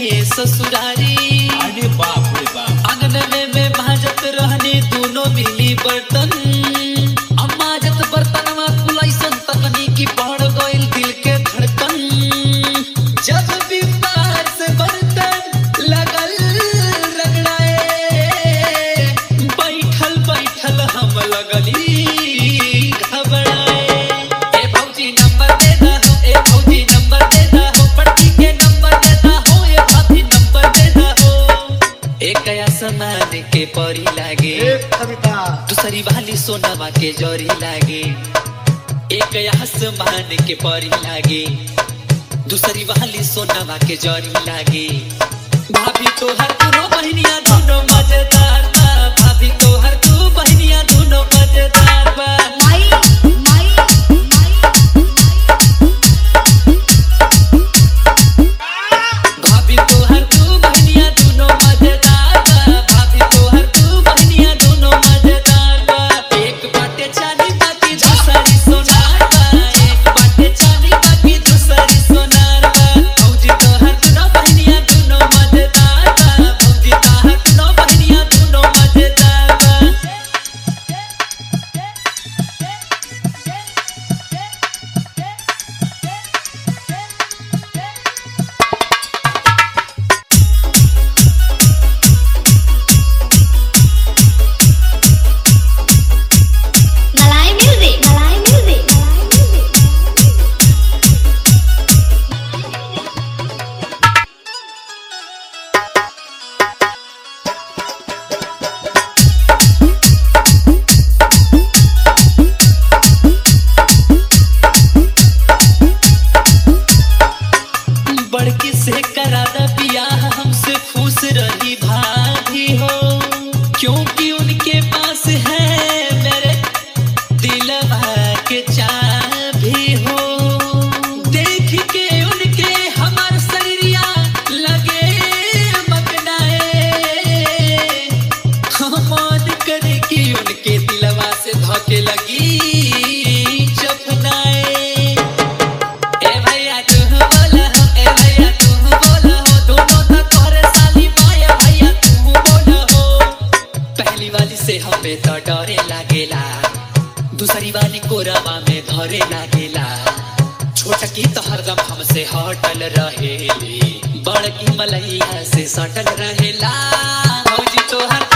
ससुरारी अरे बाप रे बाप आंगन में भाजत रहने दोनों मिली बर्तन अम्मा जत बर्तन में कुलैसन तकनीकी बढ़ गइल दिल के धड़कन जब भी बाहर से बर्तन लगल रगड़ाए बैठल बैठल हम लगली घबराए ए भौजी नंबर दे दहो ए भौजी नंबर दे दहो पड़की के नंबर दे दहो ए भाभी नंबर दे दहो एक आसमान के परी लागे कविता दूसरी वाली सोनामा के जोरी लागे एक आसमान के परी लागे दूसरी वाली सोनामा के जोरी लागे भाभी तो हर दोनों बहनिया दोनों मजेदार बा भाभी तो हर दो बहनिया दोनों मजेदार बा माई माई भाभी तो हर दो बहनिया दोनों मजेदार बा भाभी तो हर दो बहनिया दोनों मजेदार बा एक बाटे चाली बाकी दूसरी सोनार बा एक बाटे चाली बाकी दूसरी सोनार बा भौजी तो हर दोनों बहनिया दोनों मजेदार बा भौजी तो हर दोनों बहनिया दोनों मजेदार बा मलाई म्यूजिक मलाई म्यूजिक मलाई म्यूजिक बड़की से करा दा बियाह हमसे खुश रही भाभी हो क्योंकि उनके पास है मेरे दिलवा के चाबी हो देख के उनके हमार शरीरिया लगे मगनाए मन करे कि उनके दिलवा से धोके लगी चपनाए ए भैया तू बोला हो ए भैया तू बोला हो दोनों तो तोरे साली माया भैया तू बोला हो पहली वाली से हमें तो डरे लागेला दूसरी वाली कोरवा में धरे लागेला छोटकी तो हरदम हमसे हटल रहेली बड़की मलैया से सटल रहेला भौजी तो हर